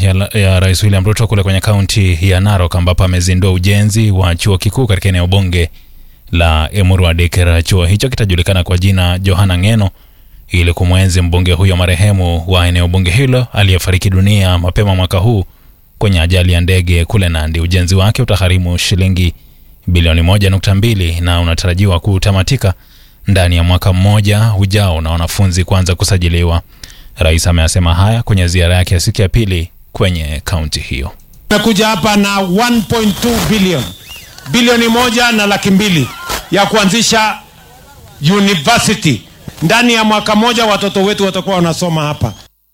ya, ya Rais William Ruto kule kwenye kaunti ya Narok ambapo amezindua ujenzi wa chuo kikuu katika eneo bunge la Emuru Adekera. Chuo hicho kitajulikana kwa jina Johana Ng'eno ili kumwenzi mbunge huyo marehemu wa eneo bunge hilo aliyefariki dunia mapema mwaka huu kwenye ajali ya ndege kule Nandi. Ujenzi wake utagharimu shilingi bilioni moja nukta mbili na unatarajiwa kutamatika ndani ya mwaka mmoja ujao na wanafunzi kuanza kusajiliwa. Rais ameyasema haya kwenye ziara yake ya siku ya pili kwenye kaunti hiyo. Tumekuja hapa na 1.2 bilioni bilioni moja na laki mbili ya kuanzisha university. Ndani ya mwaka mmoja watoto wetu watakuwa wanasoma hapa.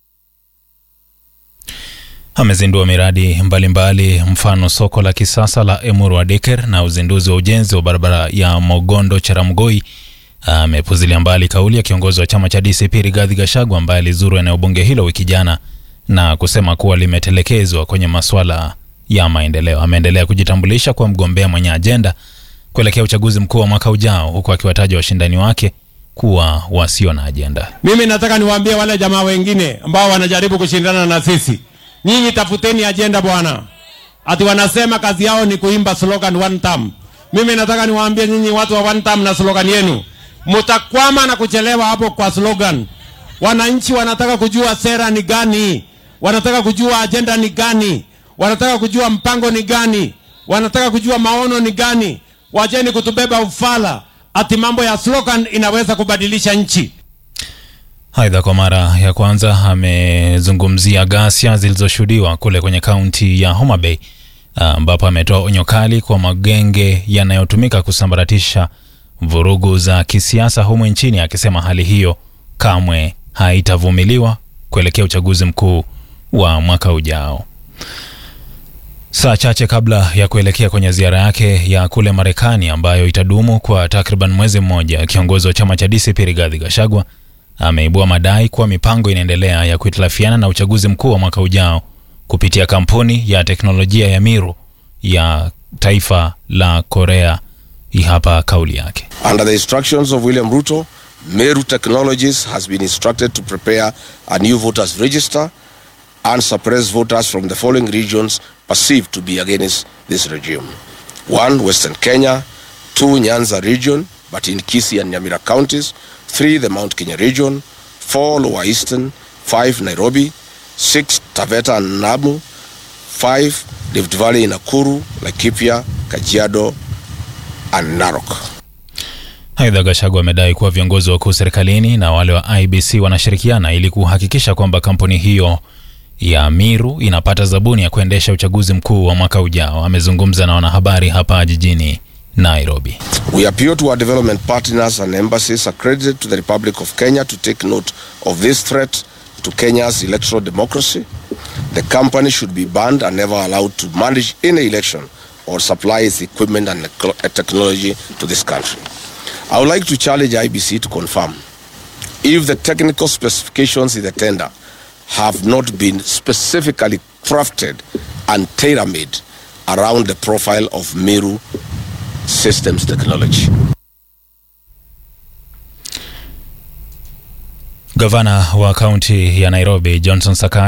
Amezindua miradi mbalimbali mbali, mfano soko la kisasa la Emuru Adeker na uzinduzi wa ujenzi wa barabara ya Mogondo Charamgoi. Amepuzilia mbali kauli ya kiongozi wa chama cha DCP Rigathi Gachagua ambaye alizuru eneo bunge hilo wiki jana na kusema kuwa limetelekezwa kwenye masuala ya maendeleo. Ameendelea kujitambulisha kwa mgombea mwenye ajenda kuelekea uchaguzi mkuu wa mwaka ujao, huku akiwataja washindani wake kuwa wasio na ajenda. Mimi nataka niwaambie wale jamaa wengine ambao wanajaribu kushindana na sisi, nyinyi tafuteni ajenda bwana. Ati wanasema kazi yao ni kuimba slogan one term. Mimi nataka niwaambie nyinyi watu wa one term na slogan yenu, mtakwama na kuchelewa hapo kwa slogan. Wananchi wanataka kujua sera ni gani, wanataka kujua ajenda ni gani, wanataka kujua mpango ni gani, wanataka kujua maono ni gani. Wacheni kutubeba ufala ati mambo ya slogan inaweza kubadilisha nchi. Aidha, kwa mara ya kwanza amezungumzia ghasia zilizoshuhudiwa kule kwenye kaunti ya Homa Bay ambapo ametoa onyo kali kwa magenge yanayotumika kusambaratisha vurugu za kisiasa humu nchini, akisema hali hiyo kamwe haitavumiliwa kuelekea uchaguzi mkuu wa mwaka ujao. Saa chache kabla ya kuelekea kwenye ziara yake ya kule Marekani ambayo itadumu kwa takriban mwezi mmoja, kiongozi wa chama cha DCP Rigathi Gachagua ameibua madai kuwa mipango inaendelea ya kuhitilafiana na uchaguzi mkuu wa mwaka ujao kupitia kampuni ya teknolojia ya Miru ya taifa la Korea. Hii hapa kauli yake. Under the instructions of William Ruto, Meru Technologies has been instructed to prepare a new voters register and suppress voters from the following regions perceived to be against this regime. One, Western Kenya. Two, Nyanza region, but in Kisii and Nyamira counties. Three, the Mount Kenya region. Four, Lower Eastern. Five, Nairobi. Six, Taveta and Namu. Five, Rift Valley in Nakuru, Laikipia, Kajiado and Narok. Aidha, Gachagua amedai kuwa viongozi wakuu serikalini na wale wa IBC wanashirikiana ili kuhakikisha kwamba kampuni hiyo ya Miru inapata zabuni ya kuendesha uchaguzi mkuu wa mwaka ujao. Amezungumza na wanahabari hapa jijini Nairobi. We appeal to our development partners and embassies accredited to the Republic of Kenya to take note of this threat to Kenya's electoral democracy. The company should be banned and never allowed to manage any election or supply its equipment and technology to this country. I would like to challenge IBC to confirm if the technical specifications in the tender have not been specifically crafted and tailor-made around the profile of Meru Systems Technology. Gavana wa kaunti ya Nairobi Johnson Sakaja